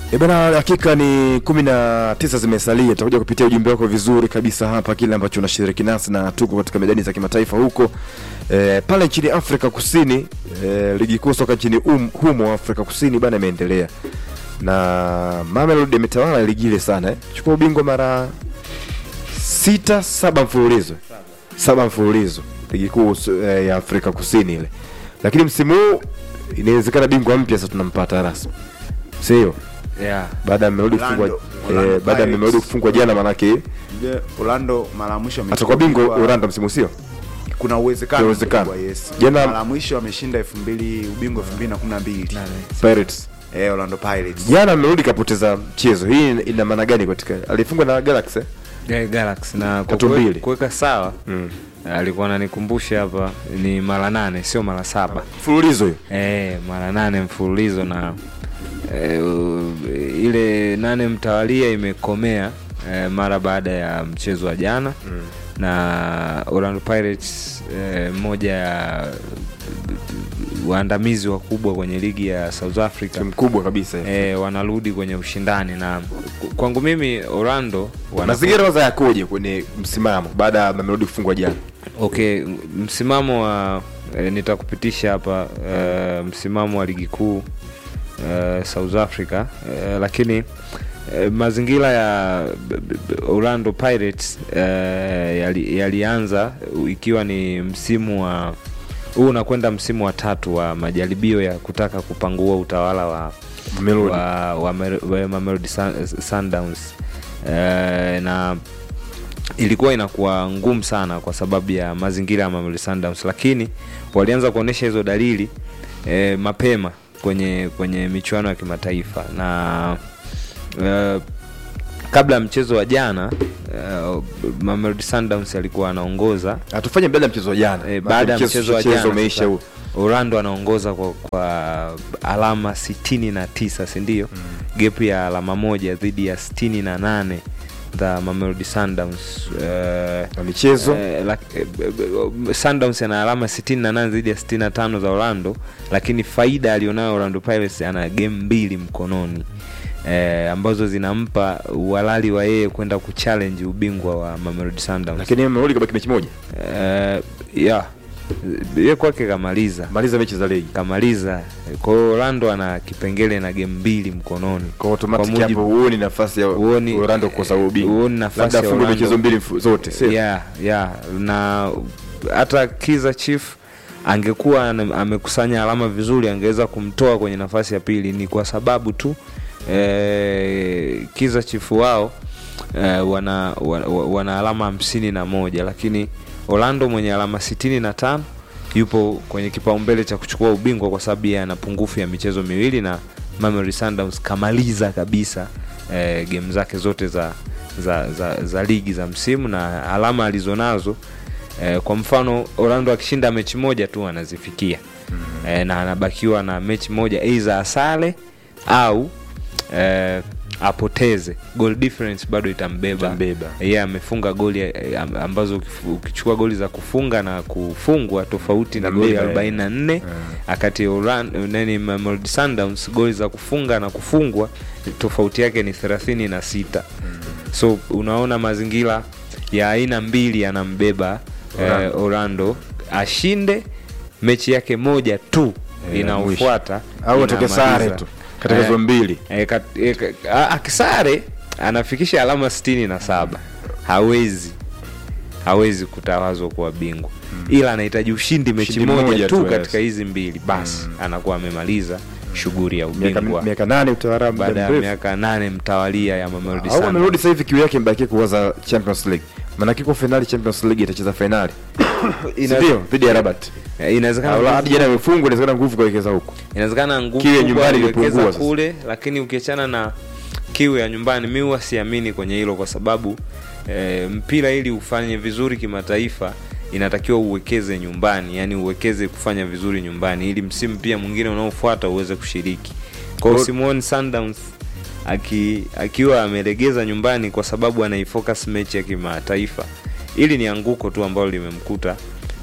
E bana, hakika ni kumi na tisa zimesalia. Tutakuja kupitia ujumbe wako vizuri kabisa hapa, kile ambacho unashiriki nasi, na tuko katika medani za kimataifa huko e, pale nchini Afrika Kusini. E, ligi kuu soka nchini um, humo Afrika Kusini bana imeendelea na Mamelodi ametawala ligi ile sana eh. Chukua ubingwa mara sita saba mfululizo saba mfululizo ligi kuu eh, ya Afrika Kusini ile, lakini msimu huu inawezekana bingwa mpya sasa tunampata rasmi, sio yeah. baada ya Mamelodi kufungwa Orlando- Orlando eh, baada ya Pirates. Mamelodi kufungwa jana, manake Je, Orlando mara ya mwisho atakuwa bingwa amechukua- Orlando msimu sio kuna uwezekano Kuna uwezekano. mkubwa, yes. Jana- mara ya mwisho ameshinda 2000 ubingwa 2012 Pirates. eh Orlando Pirates Jana Mamelodi kapoteza mchezo, hii ina maana gani katika alifungwa na Galaxy eh? Yeah, Galaxy na kwa Tatu kue- mbili. kuweka sawa mm. alikuwa ananikumbusha hapa ni mara nane sio mara saba mfululizo hiyo Eh, mara nane mfululizo na eh, u- ile nane mtawalia imekomea eh, mara baada ya mchezo wa jana mm. na Orlando Pirates eh, moja ya waandamizi wakubwa kwenye ligi ya South Africa timu kubwa kabisa eh. eh, wanarudi kwenye ushindani na kwangu mimi Orlando wana mazingira kwanza yakoje kwenye msimamo baada ya Mamelodi kufungwa jana Okay, msimamo wa e, nitakupitisha hapa e, msimamo wa ligi kuu e, South Africa e, lakini e, mazingira ya b- b- Orlando Pirates e, yali- yalianza ikiwa ni msimu wa huu unakwenda msimu wa tatu wa majaribio ya kutaka kupangua utawala wa Mamelodi wa, wa, Mer- wa Mamelodi Sun- Sundowns e, na ilikuwa inakuwa ngumu sana kwa sababu ya mazingira ya Mamelodi Sundowns, lakini walianza kuonyesha hizo dalili e, mapema kwenye kwenye michuano ya kimataifa na e, kabla ya mchezo wa jana e, Mamelodi Sundowns alikuwa anaongoza hatufanye mbele ya mchezo wa jana e, baada ya mchezo wa jana umeisha sasa, huu Orlando anaongoza kwa, kwa alama sitini na tisa sindio? mm. Gepu ya alama moja dhidi ya sitini na nane za Mamelodi Sundowns eh, na michezo Eh, lak- eh, eh, Sundowns ana alama 68 dhidi ya 65 za Orlando, lakini faida alionayo Orlando Pirates ana game mbili mkononi eh, ambazo zinampa uhalali wa yeye kwenda kuchallenge ubingwa wa Mamelodi Sundowns. lakini Mamelodi kabaki mechi moja Eh, yeah. Ye kwake kamaliza maliza mechi za ligi kamaliza. Kwa hiyo Orlando ana kipengele na game mbili mkononi. kwa automatic Kwa mujibu- hapo huoni nafasi ya Huoni- Orlando kukosa ubingwa huoni nafasi labda ya afungwe Orlando. michezo mbili mfu- zote sio yeah, yeah. na hata Kiza Chief angekuwa ana- amekusanya alama vizuri angeweza kumtoa kwenye nafasi ya pili ni kwa sababu tu eh, Kiza Chief wao eh, wana, wana, wana alama hamsini na moja lakini Orlando mwenye alama sitini na tano yupo kwenye kipaumbele cha kuchukua ubingwa kwa sababu yeye ana pungufu ya michezo miwili na Mamelodi Sundowns kamaliza kabisa eh, game zake zote za za, za za ligi za msimu na alama alizonazo eh, kwa mfano Orlando akishinda mechi moja tu anazifikia eh, na anabakiwa na mechi moja aidha asale au eh, apoteze goal difference bado itambeba Itambeba. yeye amefunga goli eh, am- ambazo ukifu- ukichukua goli za kufunga na kufungwa tofauti na goli Itambeba, eh. 44 akati Orlando nani Mamelodi Sundowns goli za kufunga na kufungwa tofauti yake ni 36 so unaona mazingira ya aina mbili yanambeba Orlando. eh, Orlando ashinde mechi yake moja tu Eh, inaofuata au atoke inamaliza. sare tu katika Eh, hizo mbili eh, kat- eh, ka- a- akisare anafikisha alama sitini na saba hawezi hawezi kutawazwa kuwa bingwa ila anahitaji ushindi mechi Ushindi moja, moja tu tu, katika yes. hizi mbili basi anakuwa amemaliza shughuli ya miaka ubingwa miaka nane utawala muda baada ya mrefu. miaka nane mtawalia ya Mamelodi au Sundowns. Mamelodi sasa hivi kiu yake mbakie kuwaza Champions League maana kiko finali Champions League itacheza finali Ina- ndio dhidi ya Rabat Eh, inawezekana au nguvu- hadi jana imefungwa inawezekana nguvu kuelekeza huko inawezekana nguvu Kiu ya kubwa nyumbani aliwekeza ilipungua sasa. kule lakini ukiachana na kiu ya nyumbani mi huwa siamini kwenye hilo kwa sababu e, mpira ili ufanye vizuri kimataifa inatakiwa uwekeze nyumbani yani uwekeze kufanya vizuri nyumbani ili msimu pia mwingine unaofuata uweze kushiriki kwa hiyo Kwa- simuoni Sundowns aki, akiwa amelegeza nyumbani kwa sababu anaifocus mechi ya kimataifa ili ni anguko tu ambalo limemkuta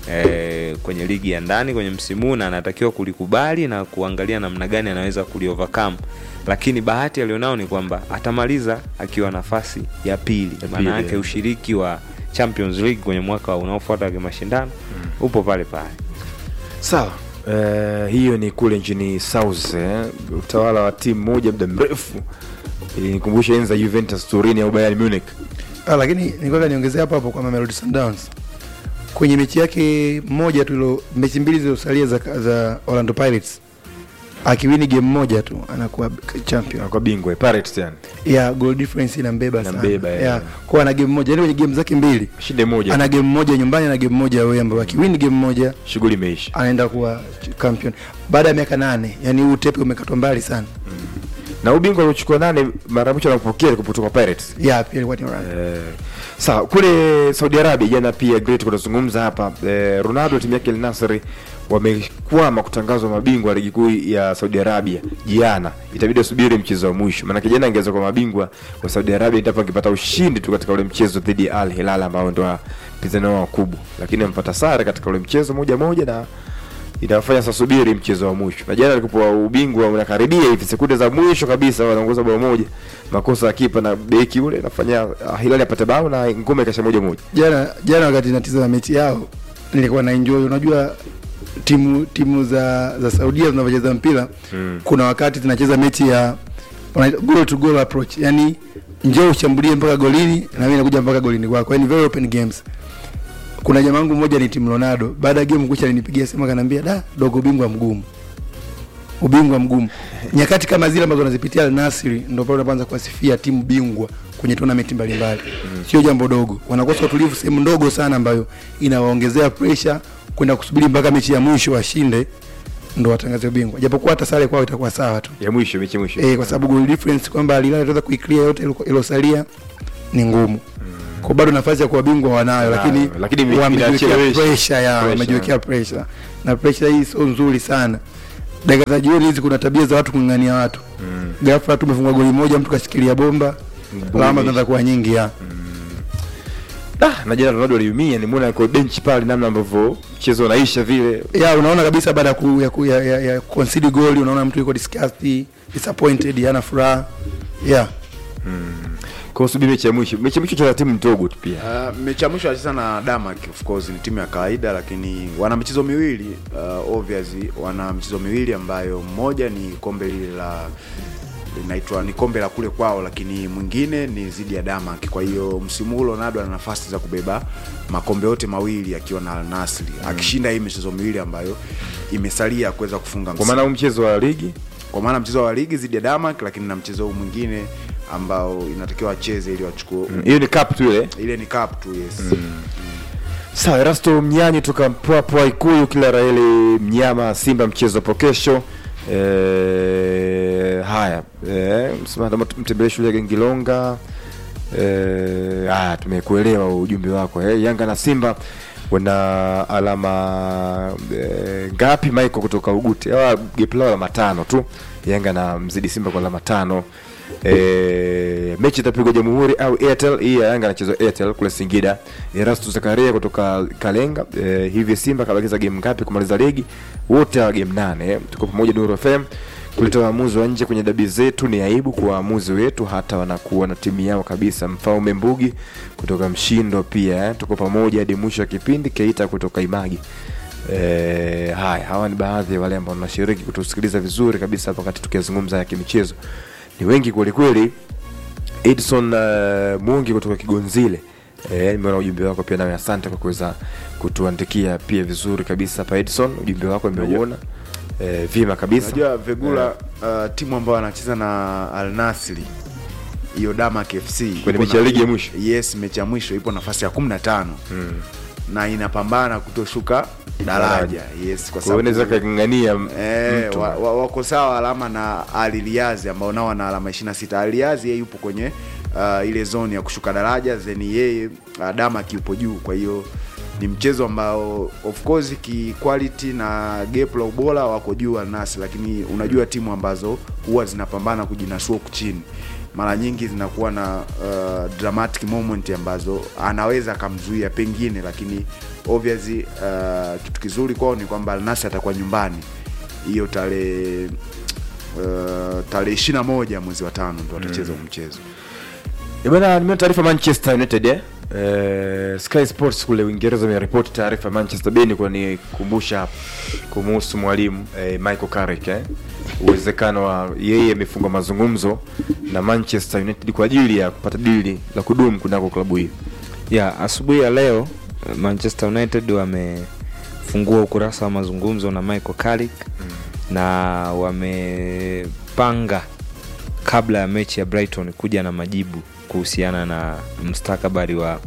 eh, kwenye ligi ya ndani kwenye msimu huu na anatakiwa kulikubali na kuangalia namna gani anaweza kuliovercome lakini bahati alionao ni kwamba atamaliza akiwa nafasi ya pili Ya maana pili, yake eh. ushiriki wa champions league kwenye mwaka unaofuata wa mashindano upo pale pale sawa eh, hiyo ni kule nchini south eh, utawala wa timu moja muda mrefu ilinikumbusha enzi za juventus turini au bayern munich Ah, lakini nilikuwa niongezea hapo hapo kwamba Mamelodi Sundowns kwenye mechi yake moja tu ilo, mechi mbili zilizosalia za, za Orlando Pirates akiwini game moja tu anakuwa champion anakuwa bingwa eh, pirates yani ya goal difference inambeba sana Inambeba, yeah. yeah. kwa ana game moja yani kwenye game zake mbili shinde moja ana game moja nyumbani na game moja away ambayo akiwini game moja shughuli imeisha anaenda kuwa champion baada ya miaka nane yani huu utepe umekatwa mbali sana na ubingwa aliochukua nane mara mwisho anapokea kutoka pirates ya pia ilikuwa ni Orlando Eh, sawa kule saudi arabia jana pia great kunazungumza hapa eh, ronaldo timu yake elnasri wamekwama kutangazwa mabingwa wa ligi kuu ya saudi arabia jana itabidi asubiri mchezo wa mwisho maanake jana angeweza kwa mabingwa wa saudi arabia endapo angepata ushindi tu katika ule mchezo dhidi ya al hilal ambao ndo wapinzani wao wakubwa lakini amepata sare katika ule mchezo moja moja na inafanya sasa subiri mchezo wa mwisho na jana alikuwa ubingwa unakaribia hivi sekunde za mwisho kabisa wanaongoza bao moja makosa ya kipa na beki ule nafanya ah, hilali apate bao na ngome ikasha moja moja jana jana wakati natizama mechi yao nilikuwa na enjoy unajua timu timu za za saudia zinavyocheza mpira Mm. kuna wakati zinacheza mechi ya wanaita goal to goal approach yani njoo ushambulie mpaka golini na mimi nakuja mpaka golini kwako yani very open games kuna jamaa wangu mmoja ni timu Ronaldo baada ya game kucha alinipigia simu akaniambia da dogo ubingwa mgumu ubingwa mgumu nyakati kama zile ambazo wanazipitia Al Nassr ndio pale unaanza kuwasifia timu bingwa kwenye tournament mbalimbali sio jambo dogo wanakosa utulivu sehemu ndogo sana ambayo inawaongezea pressure kwenda kusubiri mpaka mechi ya mwisho washinde ndo watangaze ubingwa japokuwa hata sare kwao itakuwa sawa tu ya mwisho mechi ya mwisho eh, kwa sababu goal difference kwamba Al Hilal itaweza kuiclear yote ilo- ilosalia ni ngumu kwa bado nafasi ya kuwa bingwa wanayo Wanayo, lakini, lakini ime- wamejiwekea inachelewesha. pressure ya Pressure. wamejiwekea pressure na pressure hii sio nzuri sana dakika za jioni hizi kuna tabia za watu kung'ang'ania watu Mm. ghafla tu umefungwa goli moja mtu kashikilia bomba Bomba lawama imeisha. zinaanza kuwa nyingi ya Ah, na jana ronaldo aliumia nimeona kwa benchi pale namna ambavyo mchezo unaisha vile ya unaona kabisa baada ya ku, ya, ku, ya, ya, ya concede goal unaona mtu yuko disgusted disappointed hana furaha yeah kwa subiri mechi ya mwisho mechi ya mwisho cha timu ndogo tu pia Uh, mechi ya mwisho alicheza na Damak of course ni timu ya kawaida lakini wana michezo miwili uh, obviously wana michezo miwili ambayo mmoja ni kombe lile la linaitwa ni kombe la kule kwao lakini mwingine ni zidi ya Damak kwa hiyo msimu huu Ronaldo ana nafasi za kubeba makombe yote mawili akiwa na Al Nassr akishinda hii michezo miwili ambayo imesalia kuweza kufunga kwa msimu maana huu mchezo wa ligi kwa maana mchezo wa ligi zidi ya Damak lakini na mchezo huu mwingine ambao inatakiwa acheze ili wachukue mm, hiyo ni cup tu ile ile ni cup tu yes sawa erasto mnyanyi toka mpwapwa ikuyu kila raheli mnyama simba mchezo hapo kesho e, haya e, mtembelee shule ya gengilonga e, haya tumekuelewa ujumbe wako e, yanga na simba wana alama e, ngapi michael kutoka ugute awa gepi lao alama tano tu yanga na mzidi simba kwa alama tano e, mechi itapigwa jamhuri au airtel hii ya yanga anachezwa airtel kule singida erastu zakaria kutoka kalenga e, hivi simba kabakiza game ngapi kumaliza ligi wote hawa game nane eh. tuko pamoja nuru fm kuleta waamuzi wa nje kwenye dabi zetu ni aibu kwa waamuzi wetu hata wanakuwa na timu yao kabisa mfaume mbugi kutoka mshindo pia eh. tuko pamoja hadi mwisho wa kipindi keita kutoka imagi E, haya hawa ni baadhi ya wale ambao wanashiriki kutusikiliza vizuri kabisa hapa wakati tukizungumza ya kimichezo ni wengi kwelikweli edson uh, mungi kutoka kigonzile Eh, nimeona ujumbe wako pia nawe asante kwa kuweza kutuandikia pia vizuri kabisa hapa edson ujumbe wako nimeuona eh, vyema kabisa unajua vegula uh, timu ambayo anacheza na Al Nassr hiyo Damak FC ipo Kwenye mechi na- ya ligi ya mwisho? yes mechi ya mwisho ipo nafasi ya 15 Mm. na inapambana kutoshuka daraja yes kwa kwa hiyo unaweza sababu kang'ang'ania Eh, mtu wa, wa, wako sawa alama na Aliliazi ambao nao wana alama 26. Aliliazi yeye yupo kwenye uh, ile zone ya kushuka daraja then yeye uh, Damak yupo juu. Kwa hiyo ni mchezo ambao of course ki quality na gap la ubora wako juu Al Nassr, lakini unajua timu ambazo huwa zinapambana kujinasua huku chini mara nyingi zinakuwa na uh, dramatic moment ambazo anaweza akamzuia pengine, lakini obviously uh, kitu kizuri kwao ni kwamba Al Nassr atakuwa nyumbani hiyo tarehe uh, tarehe ishirini na moja mwezi wa tano ndo watacheza huu mchezo. Eh, bwana nimeona taarifa Manchester United eh? Eh, Sky Sports kule Uingereza imeripoti taarifa ya Manchester Bay ni kunikumbusha hapa kumuhusu mwalimu eh, Michael Carrick eh? uwezekano wa yeye amefunga mazungumzo na Manchester United kwa ajili ya kupata dili la kudumu kunako klabu hiyo. ya asubuhi ya leo Manchester United wamefungua ukurasa wa mazungumzo na Michael Carrick na wamepanga kabla ya mechi ya Brighton kuja na majibu kuhusiana na mustakabali wa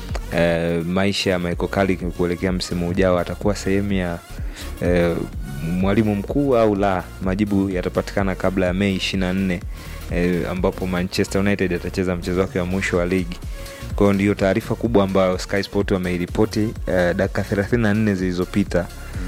eh, maisha ya Michael Carrick kuelekea msimu ujao, atakuwa sehemu ya eh, mwalimu mkuu au la. Majibu yatapatikana kabla ya Mei 24 eh, ambapo Manchester United atacheza mchezo wake wa mwisho wa ligi. Kwa hiyo ndiyo taarifa kubwa ambayo Sky Sport wameiripoti eh, dakika 34 zilizopita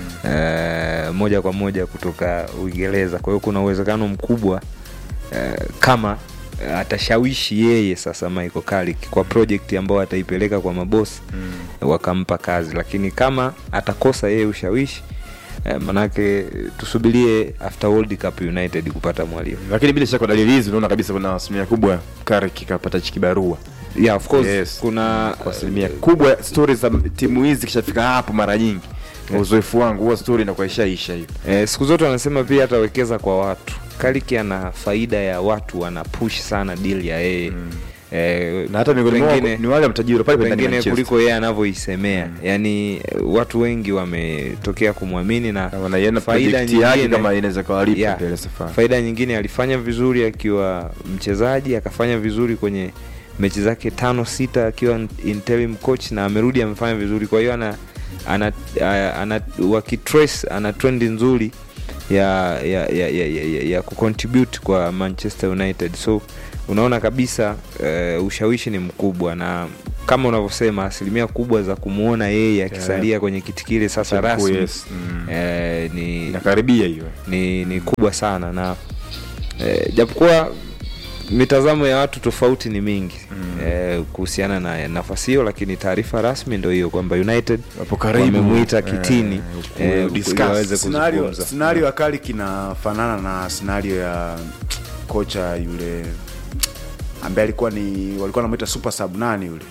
eh, moja kwa moja kutoka Uingereza. Kwa hiyo kuna uwezekano mkubwa eh, kama eh, atashawishi yeye sasa Michael Carrick kwa project ambayo ataipeleka kwa mabosi wakampa kazi, lakini kama atakosa yeye ushawishi eh, manake tusubirie after World Cup United kupata mwalimu. Lakini bila shaka dalili hizi unaona kabisa kuna asilimia kubwa Carrick kapata kibarua Yeah, of course Yes. kuna kwa asilimia kubwa. Stori za timu hizi kishafika hapo mara nyingi, kwa uzoefu wangu huwa stori inakuwa ishaisha hiyo. Eh, siku zote wanasema pia atawekeza kwa watu. Kariki ana faida ya watu, wana push sana deal ya yeye eh, na hata miongoni mwao pengine- ni wale matajiri pale pale ndani ya pengine Manchester. kuliko yeye anavyoisemea yaani eh, watu wengi wametokea kumwamini na Na wanaiona faida project yake nyingine- kama inaweza kawalipa Yeah. mbele safari. faida nyingine alifanya vizuri akiwa mchezaji akafanya vizuri kwenye mechi zake tano sita akiwa interim coach na amerudi amefanya vizuri kwa hiyo ana, ana, ana, ana wakitrace ana trendi nzuri ya ya, ya, ya, ya, ya, ya kucontribute kwa manchester united so unaona kabisa uh, ushawishi ni mkubwa na kama unavyosema asilimia kubwa za kumwona yeye akisalia kwenye kiti kile sasa Mkuu, rasmi yes. Mm. eh, ni Inakaribia hiyo. ni, ni kubwa sana na eh, japokuwa mitazamo ya watu tofauti ni mingi mm. eh, kuhusiana na nafasi hiyo lakini taarifa rasmi ndo hiyo kwamba united Wapo karibu. wamemwita Eh, kitini ku- eh, discuss. ili waweze Scenario, kuzungumza scenario ya Kali kinafanana na scenario ya kocha yule ambaye alikuwa ni walikuwa wanamwita super sub nani yule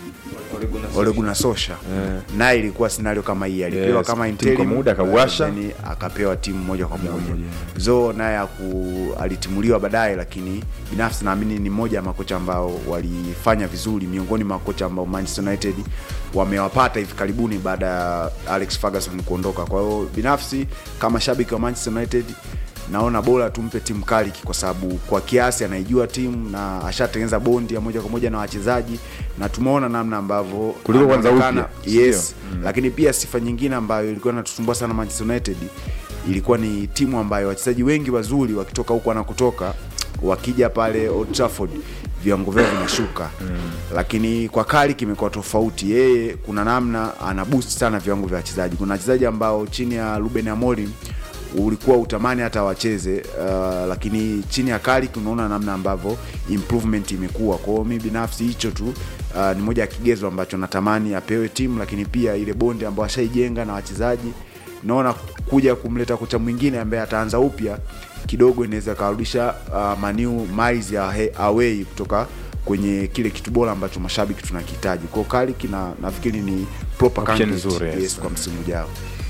Ole Gunnar Solskjaer naye ilikuwa scenario kama hii alipewa Yes, kama timu interim kwa muda akauasha. then akapewa timu moja kwa moja zo naye aku- alitimuliwa baadaye lakini binafsi naamini ni mmoja ya makocha ambao walifanya vizuri miongoni mwa makocha ambao Manchester United wamewapata hivi karibuni baada ya Alex Ferguson kuondoka kwa hiyo binafsi kama shabiki wa Manchester United naona bora tumpe timu Carrick kwa sababu kwa kiasi anaijua timu na ashatengeneza bondi ya moja kwa moja na wachezaji na tumeona namna ambavyo Kuliko kwanza anaonekana- upya, yes lakini pia sifa nyingine ambayo ilikuwa inatusumbua sana Manchester United ilikuwa ni timu ambayo wachezaji wengi wazuri wakitoka huko wanakotoka wakija pale Old Trafford viwango vyao vinashuka lakini kwa Carrick imekuwa tofauti yeye kuna namna ana boost sana viwango vya wachezaji kuna wachezaji ambao chini ya Ruben Amorim ulikuwa utamani hata wacheze uh, lakini chini ya Carrick unaona namna ambavyo improvement imekuwa. Kwa hiyo mimi binafsi hicho tu uh, ni moja ya kigezo ambacho natamani apewe timu, lakini pia ile bonde ambayo ashaijenga na wachezaji, naona kuja kumleta kocha mwingine ambaye ataanza upya kidogo inaweza karudisha uh, maniu miles ya he- away kutoka kwenye kile kitu bora ambacho mashabiki tunakihitaji. Kwa hiyo Carrick na nafikiri ni proper Option candidate, nzuri, yes. yes, kwa msimu ujao.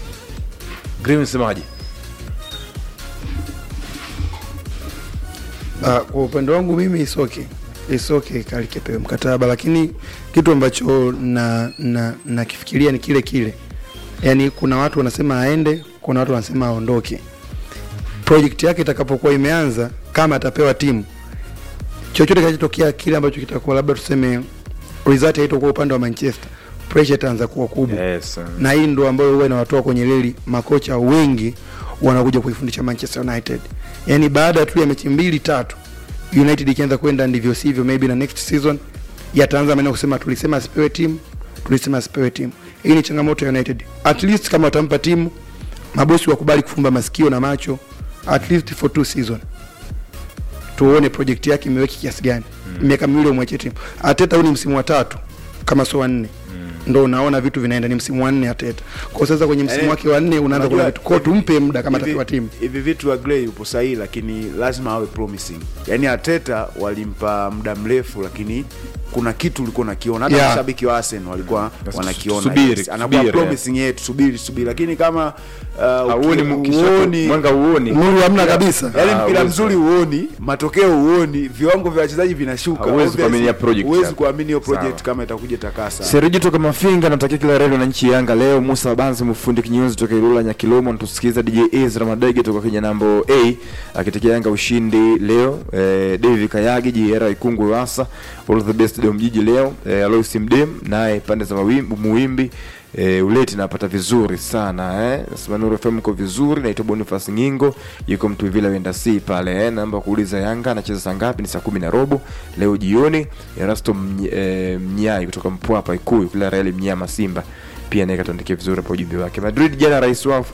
Green msemaji. Uh, kwa upande wangu mimi isoke isoke kalikepewe mkataba, lakini kitu ambacho na na nakifikiria ni kile kile, yaani kuna watu wanasema aende, kuna watu wanasema aondoke. Project yake itakapokuwa imeanza, kama atapewa timu, chochote kinachotokea kile ambacho kitakuwa labda tuseme result haitakuwa upande wa Manchester, pressure itaanza kuwa kubwa Yes. um, na hii ndo ambayo huwa inawatoa kwenye reli makocha wengi wanakuja kuifundisha Manchester United. Yaani baada tu ya mechi mbili tatu United ikianza kwenda ndivyo sivyo, maybe na next season yataanza maneno kusema tulisema asipewe timu, tulisema asipewe timu. Hii ni changamoto ya United. At least kama watampa timu, mabosi wakubali kufumba masikio na macho at least for two season. tuone project yake imeweki kiasi gani miaka miwili umwachie timu Ateta huu ni msimu wa tatu kama sio wa nne ndo unaona vitu vinaenda ni msimu wa nne Ateta kwa sasa kwenye msimu Yaani, wake wa nne unaanza kuona unajua, vitu kwa tumpe muda kama hivi- atapewa timu hivi vitu Agrey upo sahihi lakini lazima awe promising yaani Ateta walimpa muda mrefu lakini kuna kitu ulikuwa unakiona hata Yeah. mashabiki wa Arsenal walikuwa Basi wanakiona subiri, yes. anakuwa subiri, promising yet subiri subiri lakini kama uh, Hauoni uki- mkisha- huoni- mwanga uoni nuru hamna kabisa yaani Ah, mpira huwezi. mzuri huoni matokeo huoni viwango vya wachezaji vinashuka Huwezi Obviously, kuamini ya project huwezi hapo. kuamini hiyo project Sawa. kama itakuja takasa Seriji toka Mafinga natakia kila reli na nchi Yanga leo. Musa Banzi mfundi kinyozi toka Ilula Nyakilomo natusikiza. DJ Ezra Madege toka Kenya nambo A akitakia Yanga ushindi leo. Eh, David Kayagi JR Ikungu Wasa all the best leo mjiji leo. Eh, Alois Mdem naye pande za mawimbi muwimbi eh, uleti napata vizuri sana eh. Simanuru FM ko vizuri. Naitwa Boniface Ngingo yuko mtu vile wenda si pale eh. Namba kuuliza Yanga anacheza saa ngapi? Ni saa kumi na robo leo jioni. Erasto Mny, eh, Mnyai kutoka Mpwapa Ikuyu kila Real Mnyama Simba pia naye katuandikia vizuri hapo ujumbe wake. Madrid jana rais wao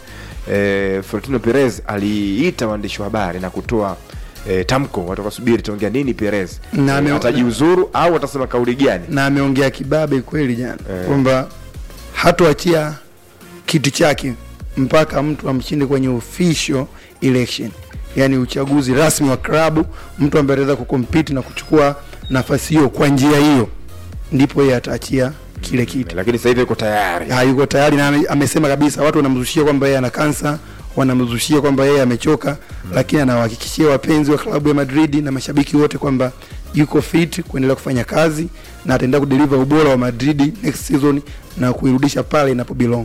eh, Florentino Perez aliita waandishi wa habari na kutoa eh, tamko, watu wakasubiri taongea nini Perez Na ame- eh, atajiuzuru au atasema kauli gani? na ameongea kibabe kweli jana Eh. kwamba hatoachia kiti chake mpaka mtu amshinde kwenye official election, yani uchaguzi rasmi wa klabu, mtu ambaye ataweza kukompiti na kuchukua nafasi hiyo kwa njia hiyo, ndipo yeye ataachia kile kiti. Lakini sasa hivi yuko tayari. Hayuko tayari na ame- amesema kabisa, watu wanamzushia kwamba yeye ana kansa, wanamzushia kwamba yeye amechoka, lakini anawahakikishia wapenzi wa klabu ya Madrid na mashabiki wote kwamba yuko fit kuendelea kufanya kazi na ataendelea kudeliver ubora wa Madrid next season na kuirudisha pale inapo belong.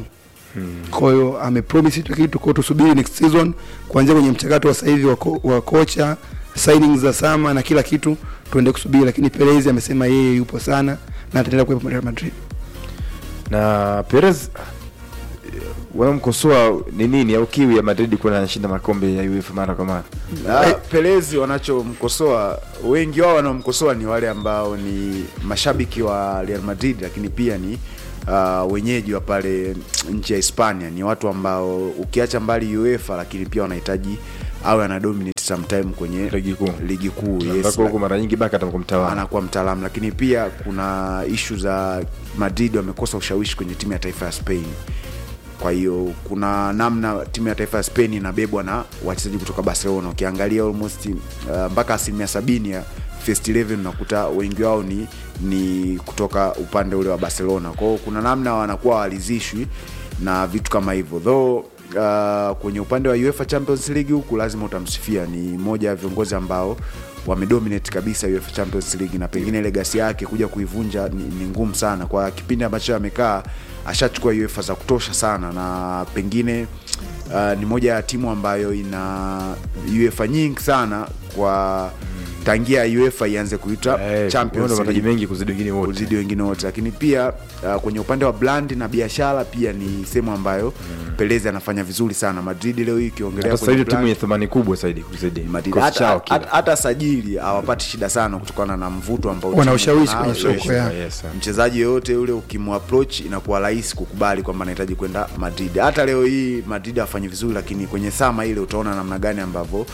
Kwa hiyo amepromise hicho kitu, kwa hiyo tusubiri next season kuanzia kwenye mchakato wa sasa hivi wa, ko, wa kocha signings za sama na kila kitu tuende kusubiri, lakini Perez amesema yeye yupo sana na ataendelea kuwepo Real Madrid. Na Perez wanamkosoa ni nini au kiwi ya Madrid kuwa anashinda makombe ya UEFA mara kwa mara? Ah, Perez wanachomkosoa wengi wao wanaomkosoa ni wale ambao ni mashabiki wa Real Madrid, lakini pia ni uh, wenyeji wa pale nchi ya Hispania. Ni watu ambao ukiacha mbali UEFA, lakini pia wanahitaji awe ana dominate sometime kwenye Ligi kuu. ligi kuu yes, Ambako huko mara nyingi baka atakuwa mtawala. anakuwa mtaalamu, lakini pia kuna ishu za Madrid wamekosa ushawishi kwenye timu ya taifa ya Spain. Kwa hiyo kuna namna timu ya taifa ya Spain inabebwa na wachezaji kutoka Barcelona. Ukiangalia almost uh, mpaka asilimia sabini ya first 11 unakuta wengi wao ni ni kutoka upande ule wa Barcelona. Kwa hiyo kuna namna wanakuwa walizishwi na vitu kama hivyo though uh, kwenye upande wa UEFA Champions League huku lazima utamsifia, ni moja ya viongozi ambao wamedominate kabisa UEFA Champions League na pengine legacy yake kuja kuivunja ni, ni ngumu sana. Kwa kipindi ambacho amekaa ashachukua UEFA za kutosha sana, na pengine uh, ni moja ya timu ambayo ina UEFA nyingi sana kwa tangia UEFA ianze kuitwa Eh, Champions wana mataji League mengi kuzidi wengine wote. kuzidi wengine wote, lakini pia uh, kwenye upande wa brand na biashara pia ni sehemu ambayo Perez anafanya vizuri sana. Madrid leo hii ukiongelea Hata sasa kwenye hivi timu brand- yenye thamani kubwa zaidi kuzidi. Madrid. Kikosi hata, chao kile. hata, hata sajili hawapati shida sana kutokana na mvuto ambao Wana timu ushawishi inao. kwenye soko, Yes. yeah. Yes, sir. mchezaji yoyote yule ukimapproach inakuwa rahisi kukubali kwamba anahitaji kwenda Madrid. Hata leo hii Madrid hafanyi vizuri, lakini kwenye sama ile utaona namna gani ambavyo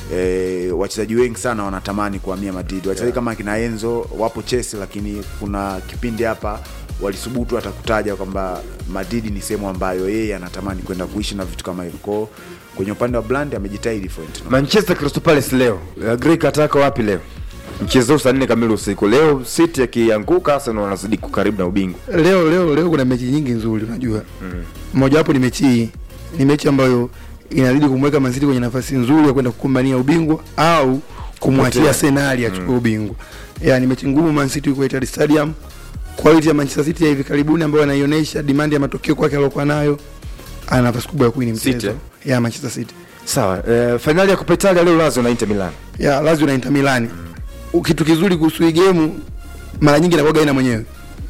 E, wachezaji wengi sana wanatamani kuhamia Madrid. Wachezaji kama kina Enzo wapo Chelsea, lakini kuna kipindi hapa walisubutu hata kutaja kwamba Madrid ni sehemu ambayo yeye anatamani kwenda kuishi na vitu kama hivyo. Kwao kwenye upande wa brand amejitahidi Florentino. Manchester Crystal Palace leo. Uh, Greek ataka wapi leo? Mchezo huu saa nne kamili usiku. Leo City akianguka Arsenal wanazidi kukaribu na ubingwa. leo leo leo kuna mechi nyingi nzuri unajua mmoja wapo ni mechi hii ni mechi ambayo inazidi kumweka Man City kwenye nafasi nzuri ya kwenda kukumbania ubingwa au kumwachia Kupotea. Arsenal achukue ubingwa yani mechi ngumu Man City kwa Etihad Stadium quality ya Manchester City ya hivi karibuni ambayo anaionyesha demand ya matokeo kwake aliyokuwa nayo ana nafasi kubwa ya kuwini City, mchezo eh? ya Manchester City Sawa. Uh, fainali ya Coppa Italia leo Lazio na Inter Milan. ya Lazio na Inter Milan kitu kizuri kuhusu hii game mara nyingi inakuwa gaina mwenyewe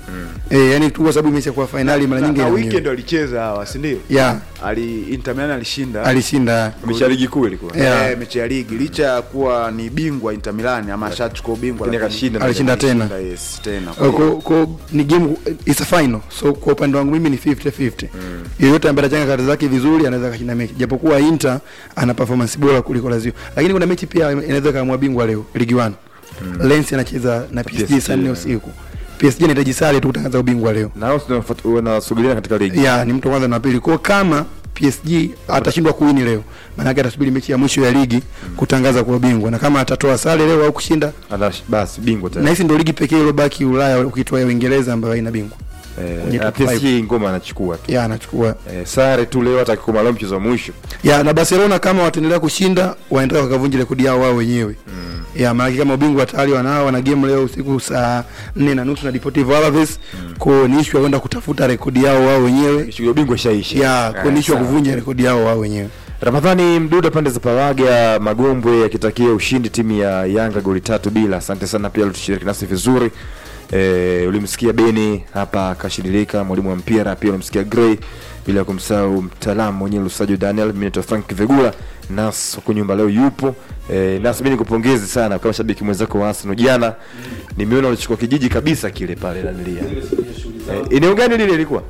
eh, yani tu kwa sababu mechi ya kwa finali mara nyingi na ina weekend wenyewe. walicheza hawa si ndio yeah ali Inter Milan alishinda alishinda mechi ya ligi kuu ilikuwa Yeah. Eh, mechi ya ligi licha ya kuwa ni bingwa Inter Milan ama ashachukua ubingwa Lakini lakini akashinda. Alishinda tena. alishinda, yes, tena Kwa- kwa- kwa- ni game it's a final so kwa upande wangu mimi ni 50 50 yeyote ambaye atachanga kati zake vizuri anaweza kashinda mechi japokuwa Inter ana performance bora kuliko Lazio lakini kuna mechi pia inaweza kama bingwa leo ligi 1 Lens anacheza na PSG PSG, saa nne yeah. usiku PSG anahitaji sare tu kutangaza ubingwa leo nao sio wanasubiriana katika ligi ya ni mtu wa kwanza na wa pili kwa kama PSG atashindwa kuwini leo maana yake atasubiri mechi ya mwisho ya ligi kutangaza kuwa bingwa na kama atatoa sare leo au kushinda Ana- basi bingwa na tena hisi ndio ligi pekee iliyobaki Ulaya ukitoa ya Uingereza ambayo haina bingwa kwenye eh, na top five. PSG ngoma anachukua tu ya anachukua eh, sare tu leo hata kikoma leo mchezo wa mwisho ya na Barcelona kama wataendelea kushinda wanaendelea wakavunja rekodi yao wao wenyewe mm. ya maana kama ubingwa tayari wanao wana game leo usiku saa nne na nusu na Deportivo Alaves mm. kwa ni issue ya kwenda kutafuta rekodi yao wao wenyewe shughuli ya ubingwa ishaisha ya kwa ni issue ya sawa. kuvunja rekodi yao wao wenyewe Ramadhani Mduda pande za Pawaga Magombwe akitakia ushindi timu ya Yanga goli tatu bila. Asante sana pia ulitushiriki nasi vizuri. E, ulimsikia Beni hapa kashidilika, mwalimu wa mpira pia ulimsikia Gray, bila kumsahau mtaalamu mwenyewe Lusajo Daniel, mimi naitwa Frank Vegula, Nas huko nyumba leo yupo. E, Nas mimi nikupongeze sana kama shabiki mwenzako wa Arsenal. Jana nimeona ulichukua kijiji kabisa kile pale Danilia. E, eneo gani lile lilikuwa?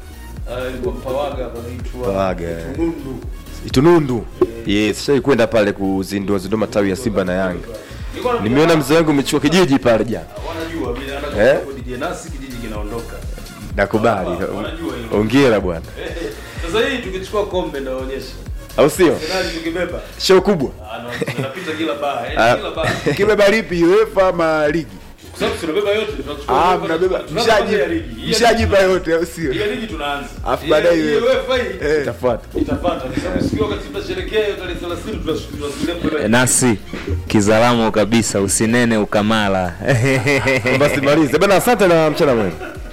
Pawaga. Itunundu. Yes, shai kwenda pale kuzindua zindua matawi ya Simba na Yanga. Nimeona mzee wangu umechukua kijiji pale jana. Eh? kijiji kinaondoka. Nakubali. Hapa, wanajua hilo. Hongera bwana. Sasa hii tukichukua kombe naonyesha. Au sio? Finali tukibeba. Show kubwa. Ah, no, tunapita kila baa. Ah. Yaani kila baa. kibeba lipi UEFA ama ligi Kwa sababu tunabeba yote, tunachukua. ah UEFA, mnabeba tunaanza kwanza ya ligi. Hii ya mshajipa ligi yote au sio Hii ya ligi tunaanza. Alafu Hii- baadaye hii iwe- UEFA hii Eh. Itafuata. itafuata. Kwa sababu siku wakati tunasherehekea hiyo tarehe 30 tunasubiria kubeba. nasi kizalamo kabisa usinene ukamala Basi malize. Bana asante na mchana mwema.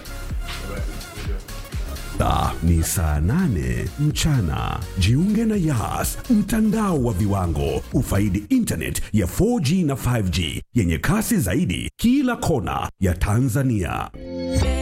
Ah, ni saa nane mchana. Jiunge na Yas, mtandao wa viwango. Ufaidi internet ya 4G na 5G yenye kasi zaidi kila kona ya Tanzania.